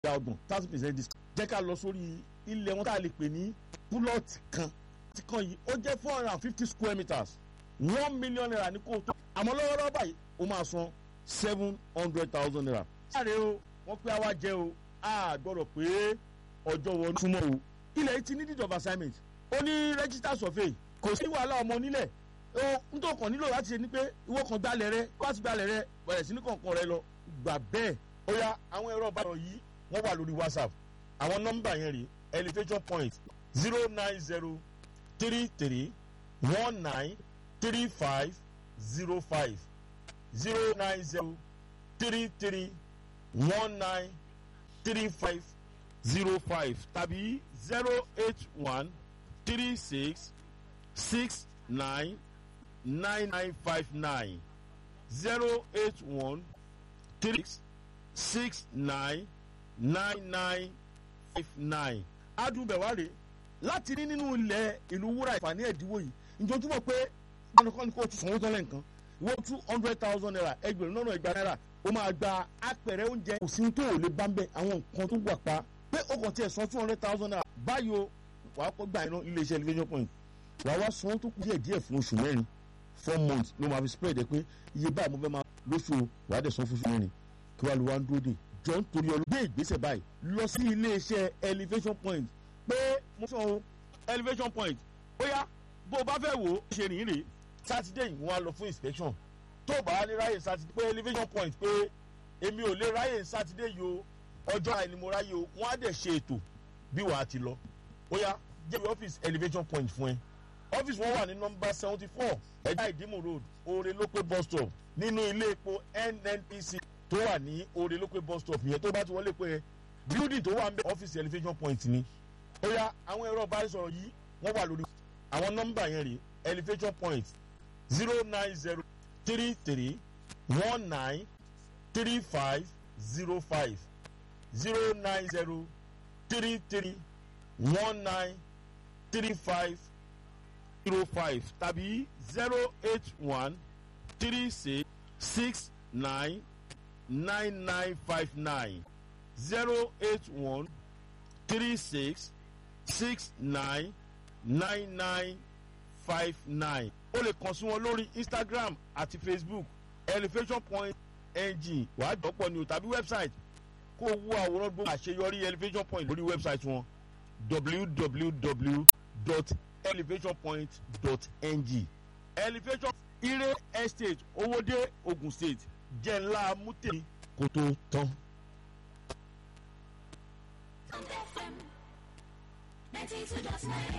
ìdá ọgbọ̀n thirty percent discount jẹ́ ká lọ sórí ilẹ̀ wọn tá a lè pè ní púlọ̀tì kan ti kan yìí ó jẹ́ four hundred and fifty square meters one million naira ní kó tó àmọ́ lọ́wọ́lọ́wọ́ báyìí ó máa san seven hundred thousand naira. sáré o wọ́n pé àwa jẹ́ o a gbọ́dọ̀ pé ọjọ́ wọn túmọ̀ o ilẹ̀ yìí ti ní deed of assignment ó ní register survey kò sí wàhálà ọmọ nílẹ̀ ó ń tó kàn nílò láti ṣe ni pé ìwọ kan gbalẹ̀ rẹ wá sí gbalẹ̀ rẹ bẹ̀rẹ̀ sí ní kọ̀ọ̀kan rẹ lọ gbà bẹ́ẹ̀ ó yá àwọn ẹ̀rọ ìbáraẹ̀rọ yìí wọ́n wà lórí whatsapp àwọn nọ́mbà yẹn rí elevation point zero nine zero three three one nine three five zero five zero nine zero three three one nine three five zero five tàbí zero eight one three six six nine nine nine five nine zero eight one three six nine nine nine five nine. adùnbẹ̀wárẹ̀ láti rí nínú ilẹ̀ ìlú wúrà ìfàní ẹ̀dínwó yìí ìjọjúmọ̀ pé gbọ́dọ̀kọ́ ni kò tún sanwó tán lẹ́ǹkan wọ́n two hundred thousand naira ẹgbẹ̀rún lọ́nà ìgbà náírà ó máa gba apẹ̀rẹ̀ oúnjẹ kò sí tó ò lè bá ń bẹ̀ àwọn nǹkan tó wà pa pé ó kàn tiẹ̀ san two hundred thousand naira báyìí o wàá kọ́ gbà iná iléeṣẹ́ elevation point wàá wá san tó kù díẹ̀ díẹ̀ fún oṣù mẹ́rin four months ló máa fi spread ẹ pé iye báyìí mo fẹ́ máa lóṣù wàá dẹ̀ san fún oṣù mẹ́rin kí wàá lu wá ń dúró dè jọ ń torí ọlọ́gbé ìgbésẹ̀ báyìí lọ sí iléeṣẹ́ elevation point pé mo sọ o elevation point ó yá bó o bá fẹ́ wò ó ṣe rìn rè sátidé yìí wọ́n á lọ fún inspection tó o bá ní ráyè sátidé pé elevation point pé èmi ò lè ráyè sátidé yìí o ọjọ́ àìní mo ráyè o wọ́n á dẹ̀ ṣe ètò bí wàá ti lọ ó yá jẹ́bi ọ́fíìsì elevation point fún ẹ ọ́fíìsì wọn wà ní nọmba seventy four ẹ̀dá ìdímù road oore lópé bus stop nínú ilé epo nnpc tó wà ní oore lópé bus stop yẹn tó bá ti wọlé pé building tó wà ń bẹ ọ́fíìsì elevation point ni ó yá àwọn ẹ̀rọ ìbánisọ̀rọ̀ yìí wọ́n wà lórí àwọn nọmba yẹn rè elevation point zero nine zero three three one nine three five zero five zero nine zero three three one nine three five zero five tàbí zero eight one three six six nine nine nine five nine zero eight one three six six nine nine nine five nine o lè kàn sí wọn lórí instagram àti facebook elevation point ng wàá dọ́pọ̀ ni o tàbí website kó o wo àwòrán gbogbo àṣeyọrí elevation point lórí website wọn www.elevationpoint.ng elevation ire estate owóde ogun state jẹ́ ńlá mútè kó tó tán. FM 92.9